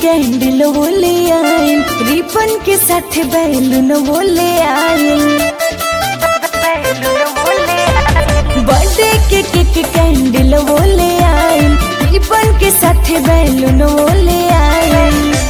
candle वो ले आए रिबन के साथ बैलून वो ले आए बर्थडे के केक कैंडल वो ले आए रिबन के साथ बैलून वो ले आए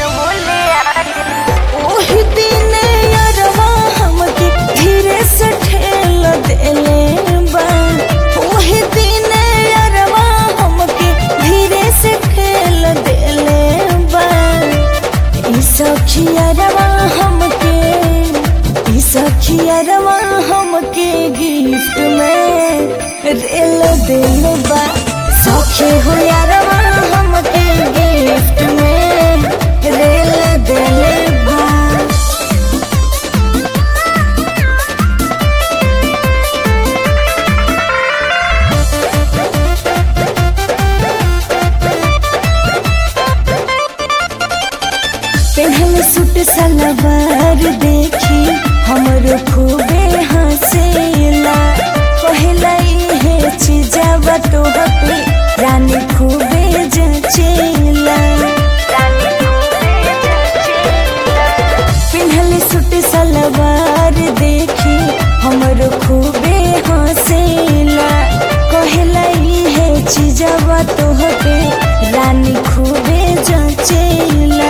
ओही दिन यारवा हमके धीरे से ठेल देले बा ओही दिन यारवा हमके धीरे से ठेल देले बा ई सखियारवा हमके ई सखियारवा हमके गिफ्ट में रेल दिल बा सखी हो यारवा हमके गिफ्ट में रेल दिल बा पहल सूट सलवार देखी हमरो खूबे हंसेला पहला इहे चीजवा तोहपे रानी खूबे जचेला पिन्हल सूट सलवार देखी हमरो खूबे हंसेला कहला इहे चीजवा तोहपे रानी खूबे जचेला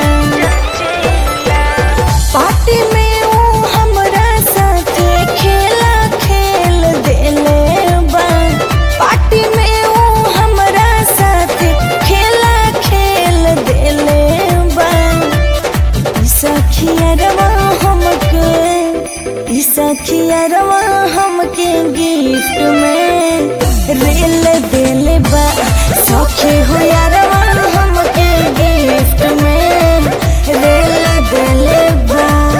पार्टी में वो हमरा साथे खेला खेल देले बा पार्टी में वो हमरा साथे खेला खेल देले बा ई सखियरवा हमके ई सखियरवा हमके गिफ्ट में रेल देले बा सखी हो यारवा हमके गिफ्ट में रेल देले बा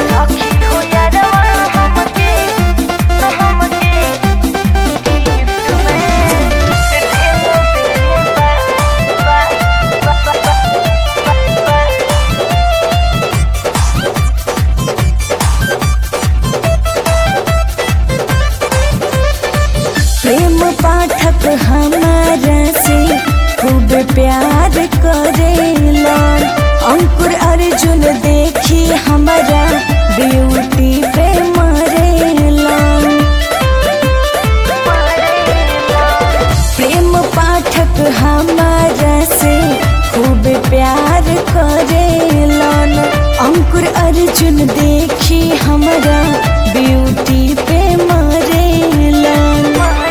प्रेम पाठक हमारा से खूब प्यार करेला अंकुर अर्जुन देखी हमारा ब्यूटी पे मरेला प्रेम पाठक हमारा से खूब प्यार करेलन अंकुर अर्जुन देखी हमारा ब्यूटी पे मरेलन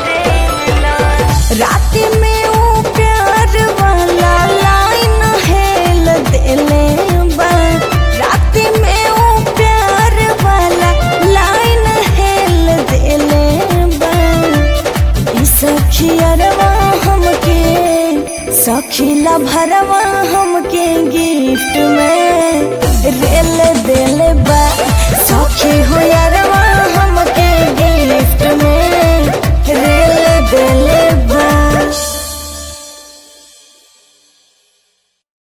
रात में वो प्यार वाला लाइन हेल देले बा रात में वो प्यार वाला लाइन हेल देले बा ई सखियरवा हमके सखिला भरवा